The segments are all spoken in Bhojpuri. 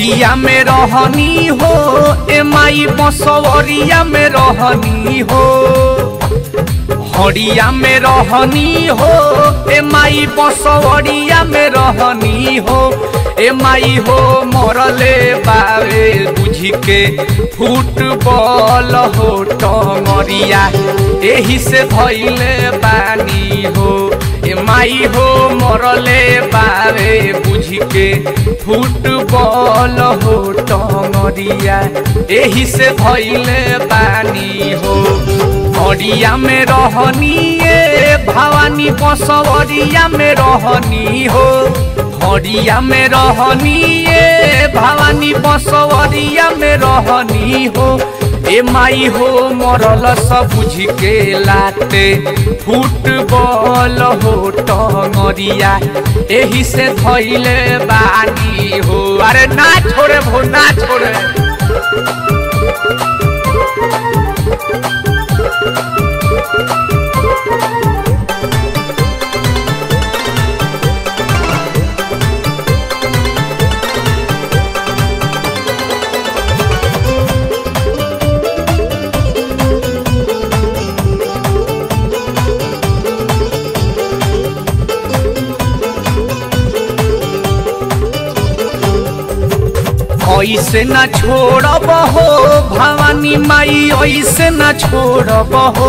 हरिया में रहनी हो ए माई बसवरिया में रहनी हो हरिया में रहनी हो ए माई बसवरिया में रहनी हो ए माई हो मरले बावे बुझी के फुटबॉल हो टंगरिया एही से धैले बानी हो ए माई हो मरले बावे बुझी के फुटबॉल हो टंगरिया एही से धैले बानी हो हरिया में रहनी ए भवानी बसवरिया में रहनी हो हरिया में रहनी ए भवानी बसवरिया में रहनी हो ए माई हो मरल सब बुझ के लाते फुटबॉल हो टंगरिया एही से धैले बानी हो अरे ना छोड़े भो ना छोड़े ऐसे न छोड़ब हो भवानी माई ऐसे न छोड़ब हो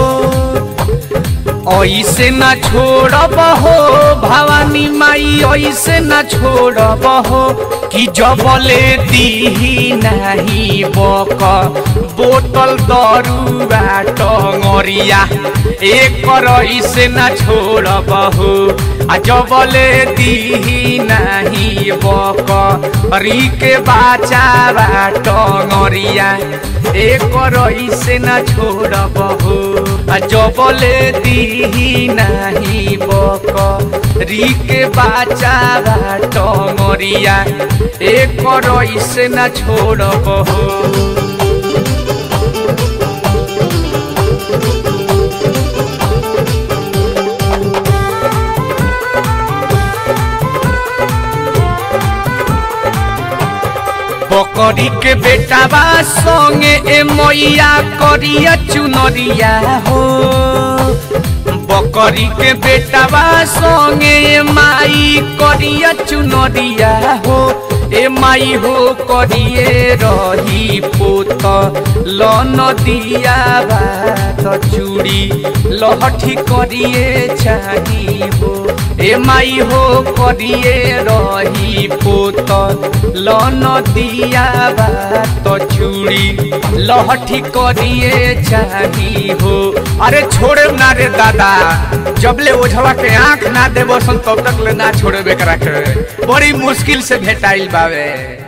ऐसे न छोड़ब हो भवानी माई ऐसे न छोड़ब हो कि जबले दीही नहीं बक बोतल दरुआ टंगरिया एक ऐसे न छोड़ब हो आ जबले दीही नहीं बक री के बाचा बा टंगरिया एक ऐसे न छोड़ब हो आ जबले दीही नहीं बक री के बाचा बा टंगरिया एक ऐसे न छोड़ब हो बकरी के बेटा बा संगे ए मैया करिया चुनरिया हो बकरी के बेटा बा संगे ए माई करिया चुनरिया हो ए माई हो करिए रही पोत लन दिया बात चूड़ी लहठी करिए चाही हो ए माई हो करिए रही पोत लन दिया बात चूड़ी लहठी करिए चाही हो अरे छोड़े ना रे दादा जबले ओझवा के आंख ना देबो सन तब तक ले ना छोड़े बेकरा के बड़ी मुश्किल से भेटाइल बावे